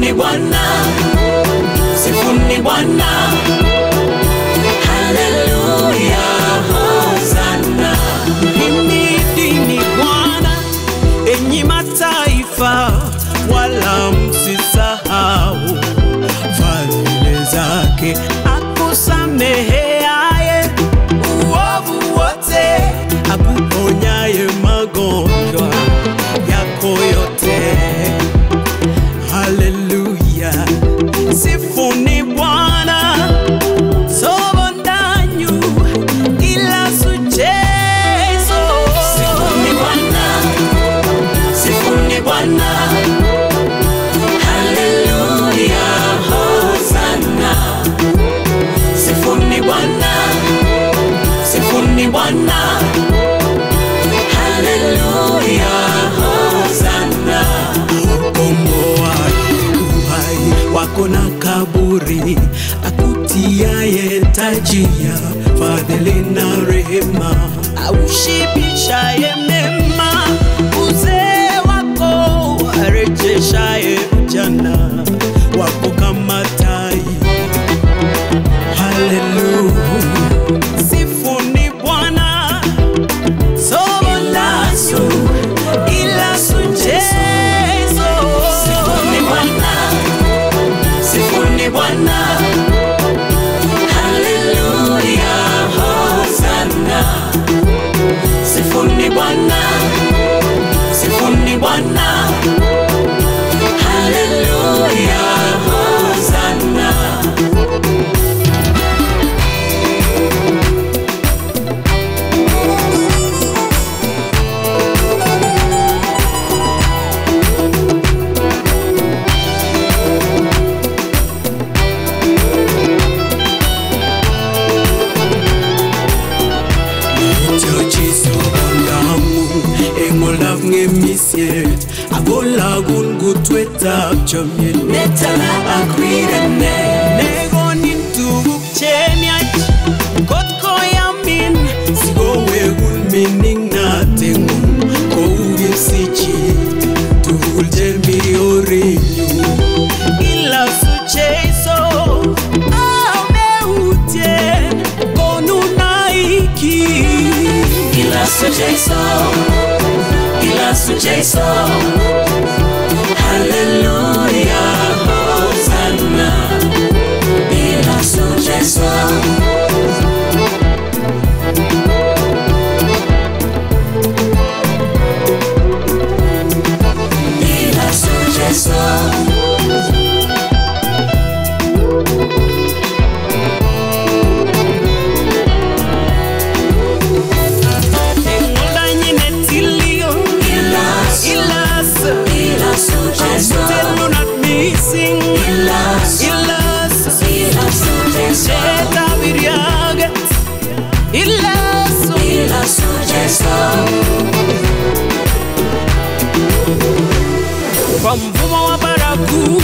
Sifuni Bwana, sifuni Bwana, haleluya, hosana. Himidini Bwana enyi mataifa, wala msisahau fadhili zake, akusameheaye uovu wote, akuponyaye magonjwa yako yote. Haleluya, sifuni Bwana sobandanyu ila suchezo Sifuni Bwana, sifuni Bwana, haleluya, hosana. Sifuni Bwana, sifuni Bwana, haleluya, hosana. komboa uhai wako na kaburi, akutiaye taji ya fadhili na rehema, aushibishaye mema uzee wako, arejeshaye ujana wako kama tai. Haleluya, sifuni Bwana Sobolasu, ilasu Jesu. Sifuni Bwana, sifuni Bwana, haleluya, hosana. Sifuni Bwana, sifuni Bwana, haleluya, hosana. Chochiso ondamu engolaf ng'emisiet akolagun kutwetab chomyet netala akwirene nekonin tuguk chemiach kot koyamin sikowekun mining'nateng'ung kou kipsichit tugul chemi orinyu ilasu Jesu ameutyen konunaiki Ilasu Jesu, ilasu Jesu, haleluya, hosana. Ilasu Jesu, ilasu Jesu. eng'oldanyine tilio Ilasu, ilas ilasu Jesu, telunat mising Ilas. ilas ilasu Jesu, etabiriaget ilas ilasu Jesu. kwa mvumo wa baragumu